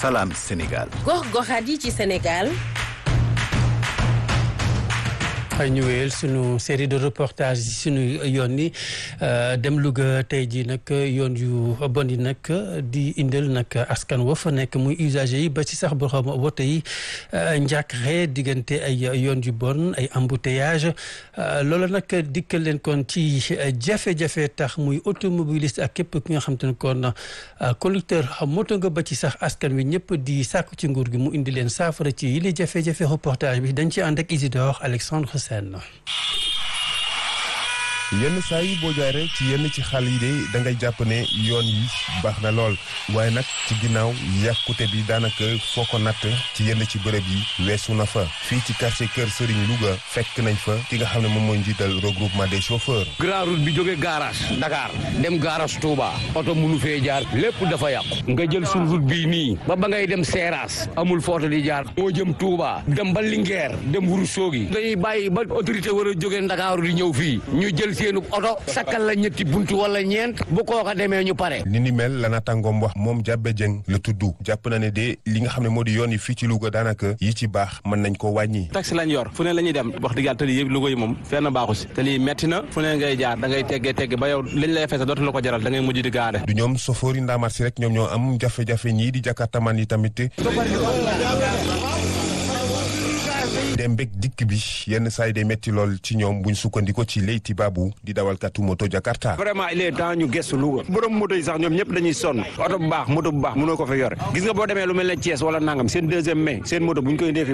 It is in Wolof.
Salam Sénégal. gox-goxaat yi ci Sénégal. xëy ñu wéyal sunu série de reportage yi sunu yoon yi dem Louga tey jii nag yoon yu bon yi nag di indil nag askan wa fa nekk muy usager yi ba ci sax borom woto yi njàkkare diggante ay yoon yu bon ay embouteillage loolu nag dikkal leen kon ci jafe-jafe tax muy automobiliste ak képp ki nga xam te ne kon conducteur moto nga ba ci sax askan wi ñëpp di sàkku ci nguur gi mu indi leen saafara ci yi li jafe-jafe reportage bi dañ ci ànd ak Isidore Alexandre Sène yenn saa yi boo jaaree ci yenn ci xal yi de da ngay jàpp ne yoon yi baax na lool waaye nag ci ginnaaw yàqute bi daanaka foo ko natt ci yenn ci bërëb yi weesu na fa fii ci quartier Kër Serigne Louga fekk nañ fa ki nga xam ne moom mooy njiital regroupement des chauffeurs. grand route bi jógee garage Dakar dem garage Touba oto munu fee jaar lépp dafa yàqu nga jël suñu route bii nii ba ba ngay dem Seras amul footo di jaar moo jëm Touba dem ba Linguère dem Ourossogui dañuy bàyyi ba autorité war a jógee Ndakaaru di ñëw fii ñu jël seenu oto sakkal la ñetti buntu wala ñeent bu kooka demee ñu pare ni ni mel la naataangoom wax moom Jàbbe Jeng la tudd jàpp na ne de li nga xam ne moo di yoon yi fii ci Louga daanaka yi ci baax mën nañ ko wàññi taxi lañ yor fu ne la ñuy dem wax dëgg yàlla te lii yëpp Louga yi moom fenn baaxu si te lii metti na fu ne ngay jaar da ngay teggee tegg ba yow liñ lay fees dootu la ko jaral da ngay mujj di gaare du ñoom sofoori ndaamaat si rek ñoom ñoo am jafe-jafe ñii di jakartaman yi tamit dem mbég dikk bi yenn saa yi day métti lool ci ñoom buñ sukkandiko ci Leyti Babu di dawalkatu moto Jakarta. vraiment il est temps ñu gëstu Louga borom moto yi sax ñoom ñëpp dañuy sonn oto bu baax moto bu baax mënoo ko fa yore gis nga boo demee lu mel ne Thiès wala nangam seen deuxième mai seen moto buñ koy indee fi